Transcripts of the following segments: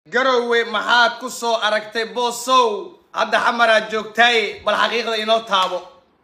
garowe maxaad ku soo aragtay boosow hadda xamaraad joogtaaye bal xaqiiqda inoo taabo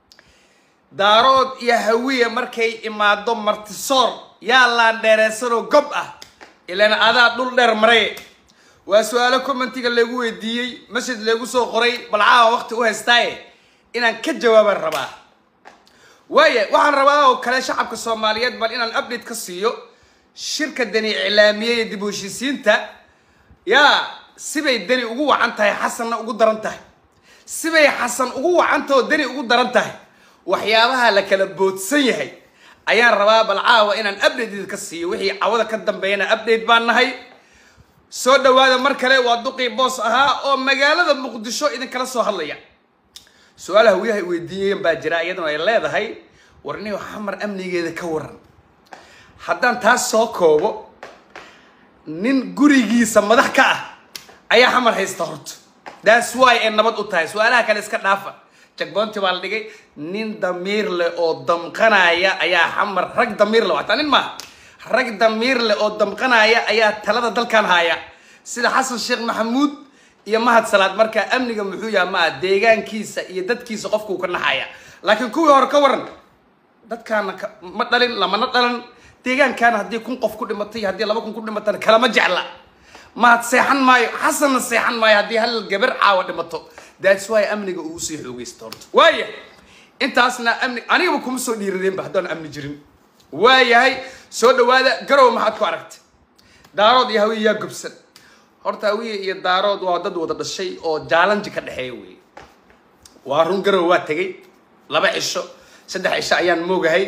daarood iyo hawiye markay imaado martisoor yaa laan dheereysanoo gob ah ilaan adaa dhul dheer maray waa su-aalo commentiga lagu weydiiyey masjid lagu soo qoray bal caawa waqti u haystaaye inaan ka jawaabaan rabaa waaya waxaan rabaa oo kale shacabka soomaaliyeed bal inaan update ka siiyo shirka dani iclaamiyey dib u heshiisiinta yaa sibay dani ugu wacan tahay xasanna ugu daran tahay sibay xasan ugu wacantahoo dani ugu daran tahay waxyaabaha la kala boodsan yahay ayaan rabaa bal caawa inaan update ka siiyo wixii cawada ka dambeeyana update baan nahay soo dhawaada mar kale waa duqii boos ahaa oo magaalada muqdisho idinkala soo hadlaya su-aalaha wiyaha ay weydiiyeen baa jira iyaduna ay leedahay warniyo xamar amnigeeda ka waran haddaan taas soo koobo nin gurigiisa madax ka ah ayaa xamar haysta horta that's why ay nabad u tahay su-aalaha kale iska dhaafa jagboonti baa la dhigay nin damiir leh oo damqanaya ayaa xamar rag damiir leh wataa nin maaha rag damiir leh oo damqanaya ayaa talada dalkan haya sida xasan sheekh maxamuud iyo mahad salaad markaa amniga muxuu yaha maa deegaankiisa iyo dadkiisa qofkuu ka naxaya laakiin kuwii hore ka waran dadkaana ma dhalin lamana dhalan deegaankaana haddii kun qof ku dhimatay haddii laba kun ku dhimatana kalama jecla mahad seexan maayo xasanna seexan maayo haddii hal gabar caawa dhimato that's why amniga uu usii xoogeysta horta waaya intaasna amni anigaba kuma soo dhiiradeenba haddaan amni jirin waayahay soo dhawaada garow maxaad ku aragtay daarood iyo hawiye yaa gobsan horta hawiye iyo daarood waa dad wada dhashay oo jaalanji ka dhexeeya wey waa run garow waa tegay laba cisho saddex cisho ayaan moogahay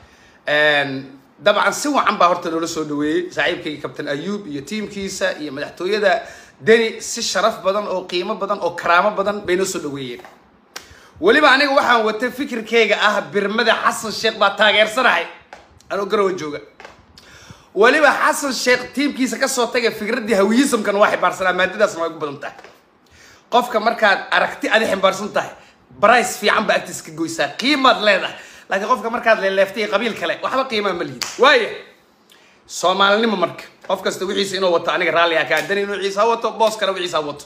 dabcan si wacan baa horta loola soo dhaweeyey saaxiibkayga kabtain ayuub iyo tiimkiisa iyo madaxtooyada deni si sharaf badan oo qiimo badan oo karaamo badan bay noo soo dhaweeyeen weliba aniga waxaan watay fikirkayga ah birmada xasan sheekh baa taageersanahay anoo garowa jooga weliba xasan sheekh tiimkiisa kasoo tagay fikraddii hawiyisamkan waa ximbaarsanaa maadadaasna waa ugu badan tahay qofka markaad aragti adi ximbaarsan tahay brice fiican baa agtiis ka goysaa qiimaad leedahay laakiin qofka markaad leeleeftay qabiil kale waxba qiimaa ma lihid waaya soomaalinimo marka qof kasta wixiisa inuu wato aniga raalli ah kaa dani inuu ciisa wato boos kale wixiisa wato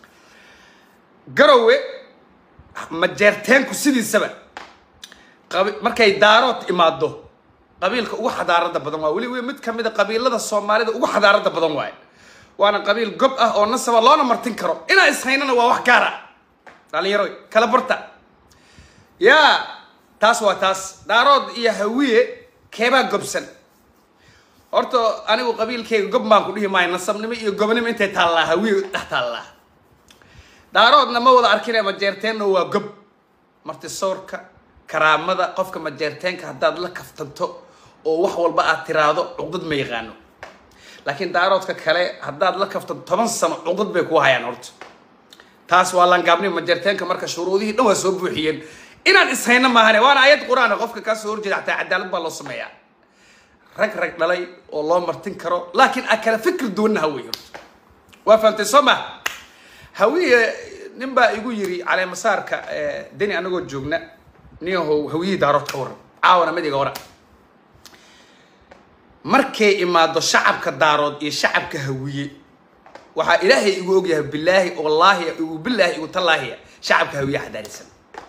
garowe majeerteenku sidiisaba markay daarood imaado qabiilka ugu xadaarada badan waa weli mid kamid a qabiilada soomaalida ugu xadaarada badan waaye waana qabiil gob ah oo nasaba loona martin karo inaa ishaynana waa wax gaara dhalinyaro kala barta yaa taas waa taas daarood iyo hawiye keebaa gobsan horta anigu qabiilkayga gob baan ku dhihi maayo nasabnimo iyo gobnimo intay taallaa hawiye dhex taallaa daaroodna ma wada arkine majeerteenna waa gob martisoorka karaamada qofka majeerteenka haddaad la kaftanto oo wax walba aad tiraahdo cuqdad ma yaqaano laakiin daaroodka kale haddaad la kaftanto toban sano cuqdad bay ku hayaan horta taas waa langaabnimo majeerteenka marka shuruudihii dhan waa soo buuxiyeen inaan ishayno maahane waana ayad qur-aan qofka kaa soo horjeeda xataa cadaalad baa loo sameeyaa rag rag dhalay oo loo martin karo laakiin a kala fikir duwanna hawey horta waa fahamtay soo ma hawiye nin baa igu yiri caleemasaarka deni anagoo joogna niyahow hawiyihii daarood ka waran caawana mid iga wara markay imaado shacabka daarood iyo shacabka hawiye waxaa ilaahay igu ogyahay bilaahi wallaahi igu bilaahi igu tallaahiya shacabka hawiye xadaarisan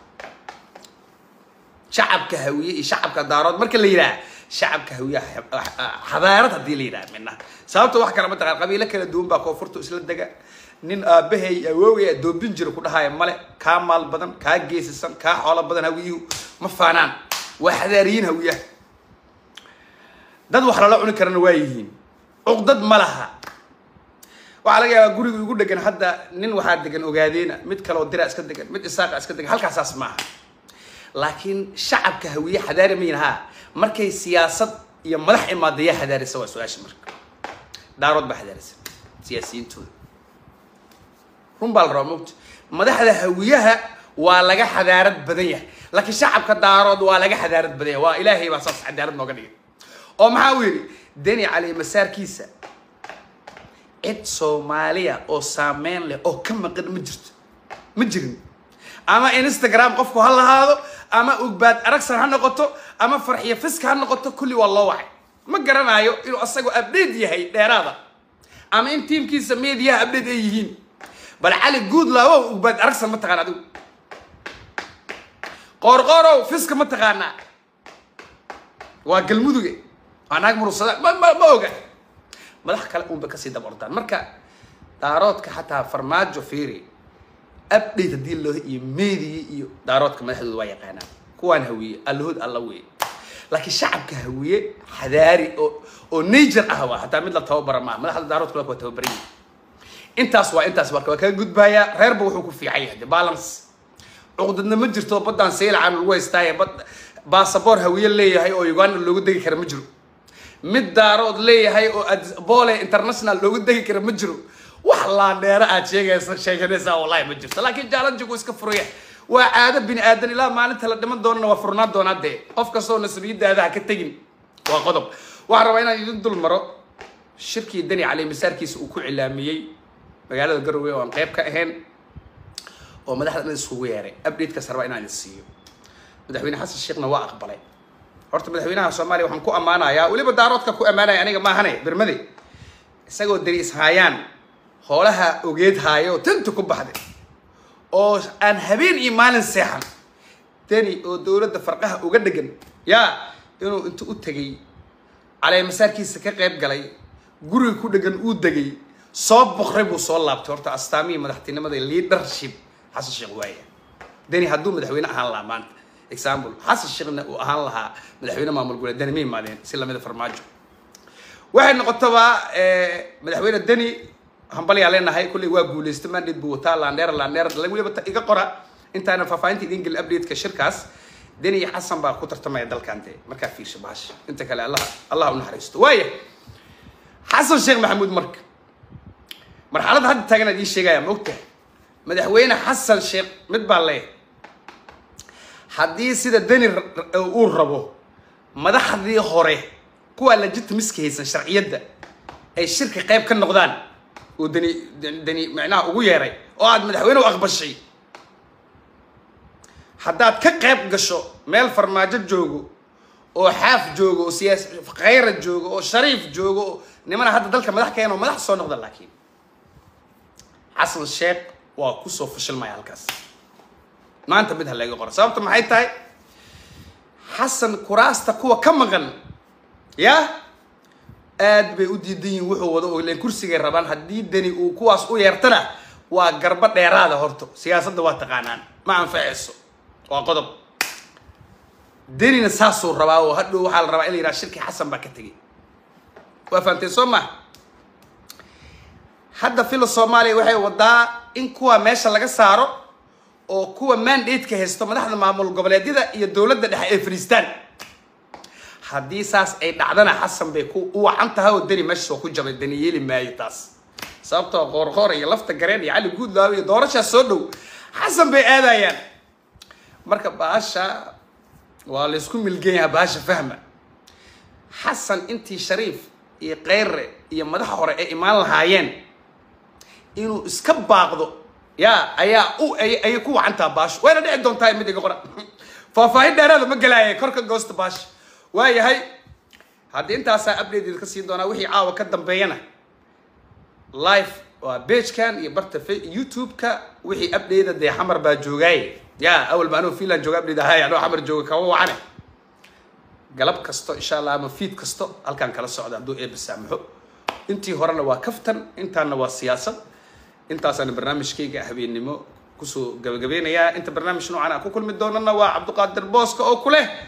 shacabka hawiye iyo shacabka daarood marka la yidhaha shacabka hawiye xadaarad haddii la yidhaha midna sababta wax kale mataqaan qabiilo kala duwan baa koonfurta isla dega nin aabahay awoogay adoobin jira ku dhahaya male kaa maal badan kaa geesisan kaa xoolo badan hawiyuhu ma faanaan waa xadaariyiin hawiyaha dad wax lala cuni karana waa yihiin cuqdad ma laha waxaa laga yaabaa guriga igu dhegan hadda nin waxaa degan ogaadeena mid kaleoo dira iska degan mid isaaqa iska degan halkaasaas maaha laakiin shacabka hawiye xadaari mayin haa markay siyaasad iyo madax imaada yaa xadaarisa waa su-aasha marka daarood baa xadaarisa siyaasiyiintooda run baa la rabaa mogta madaxda hawiyaha waa laga xadaarad badan yahay laakiin shacabka daarood waa laga xadaarad badan yahay waa ilaahay baa saas cadaalad nooga dhigay oo maxaa uu yidhi deni cali masaarkiisa cid soomaaliya oo saameyn leh oo ka maqan ma jirto ma jirin ama instagram qofku ha lahaado ama ugbaad aragsan ha noqoto ama farxiyo fiska ha noqoto kulli waa loo wacay ma garanayo inuu asagoo abdheed yahay dheeraada ama in tiimkiisa mediyaha update ay yihiin bal cali guud laawow ugbaad aragsan ma taqaan adigu qoorqoorow fiska ma taqaanaa waa galmuduge waa naag murugsada ma ma ma oga madax kale unba kasii daba ordaan marka daaroodka xataa farmaajo fiiri update haddii loo iyo meediya iyo daaroodka madaxdooda waa yaqaanaan kuwaan hawiye allahood alla weye laakiin shacabka hawiye xadaari oo oo nature ah waa hataa mid la tababara maaha madaxda daaroodka waa tababaran yihin intaas waa intaas marka waa kaga gudbayaa reerba wuxuu ku fiican yahay de balance cuqdadna ma jirto baddaan saylacan lagu haystaaye bad baasaboor hawiye leeyahay oo uganda loogu degi kara ma jiro mid daarood leeyahay oo bole international loogu degi kara ma jiro wax laandheero aad sheegaysa sheeganaysaa wallahi ma jirto laakiin jaalanjigu iska furaya waa caado bini aadan ilaa maalinta la dhiman doonana waa furnaan doonaa dee qof kastoo nasabiyadaada ha ka tegin waa qodob waxaan rabaa inaan idin dul maro shirkii dani cali masaarkiisa uu ku cilaamiyey magaalada garowe oo aan qayb ka ahayn oo madaxda dhan isugu yeeray updatekaas rabaa inaan idin siiyo madaxweyne xasan sheekhna waa aqbalay horta madaxweynaha soomaaliya waxaan ku ammaanayaa weliba daaroodka ku ammaanaya aniga maahane bermade isagoo dani ishaayaan hoolaha ogeed haayo tanta ku baxday oo aan habeen iyo maalin seexan dani oo dowladda farqaha uga dhegan yaa inuu inta u tegay caleemasaarkiisa ka qayb galay guriga ku dhegan uu degay soo boqray buu soo laabtay horta astaamihii madaxtinimada leadership xasan sheekh waaya dani hadduu madaxweyne ahaan lahaa maanta example xasan sheekhna uu ahaan lahaa madaxweyne maamul goboleed dani ma imaadeen si lamida farmaajo waxay noqotaba madaxweyne deni hambalyaa leenahay kulley waa guulaysta mandate buu wataa landheer landheer weliba iga qora intaana faahfaahinta idin gelin updateka shirkaas deni iyo xasan baa ku tartamaya dalkan dee markaa fiirsha bahasha inta kale allah allah u naxariisto waaya xasan sheekh maxamuud marka marxaladda hadda taagan idiin sheegaya ma ogtahay madaxweyne xasan sheekh mid baa leeyahay haddii sida deni uu rabo madaxdii hore kuwaa legitimiska haysan sharciyadda ay shirka qayb ka noqdaan oo dani dani macnaha ugu yeeray oo aad madaxweyne u aqbashay haddaad ka qayb gasho meel farmaajo joogo oo xaaf joogo oo siyaas khayra joogo oo shariif joogo oo nimana hadda dalka madax keen oo madax soo noqda laakiin xasan sheekh waa kusoo fashilmaya halkaas maanta mid ha laga qora sababta maxay tahay xasan kuraasta kuwa ka maqan yaa aad bay u diidan yihiin wuxuu wado oo ileen kursigay rabaan haddii deni uu kuwaas u yeertana waa garbo dheeraada horto siyaasadda waa taqaanaan ma anfacayso waa qodob denina saasuu rabaa oo hadhow waxaa la rabaa in la yidhaha shirkii xasan baa ka tegay waa fahamteen soo ma hadda filo soomaaliya waxay wadaa in kuwa meesha laga saaro oo kuwa mandate-ka haysto madaxda maamul goboleedyada iyo dowladda dhexe ay fadhiistaan haddii saas ay dhacdana xasan bay ku u wacan tahay oo deni meesha soo ku jabay deni yeeli maayo taas sababtoo qoorqoor iyo lafta gareen iyo cali guudlaawe iyo doorashaas soo dhow xasan bay aadayaan marka baasha waa laysku milgan yahaa baasha fahma xasan intii shariif iyo keyre iyo madaxa hore ay imaan lahaayeen inuu iska baaqdo ya ayaa u ayay ku wacantaa baasho wayna dhici doontaa mid iga qora faahfaahin dheeraada ma gelaaya korka goosta baasha waayahay haddii intaasaa update ka siin doonaa wixii caawa ka dambeeyana live waa bagekan iyo barta youtube-ka wixii update dee xamar baa joogaaye ya awal ma anoo finland jooga update ahay anoo xamar jooga kama wacane galab kasto insha allah ama feed kasto halkaan kala socda hadduu eeba saamaxo intii horena waa kaftan intaana waa siyaasad intaasaan barnaamijkayga habeennimo kusoo gabagabeynayaa inta barnaamij noocan aan ku kulmi doonana waa cabdiqaadir booska oo ku leh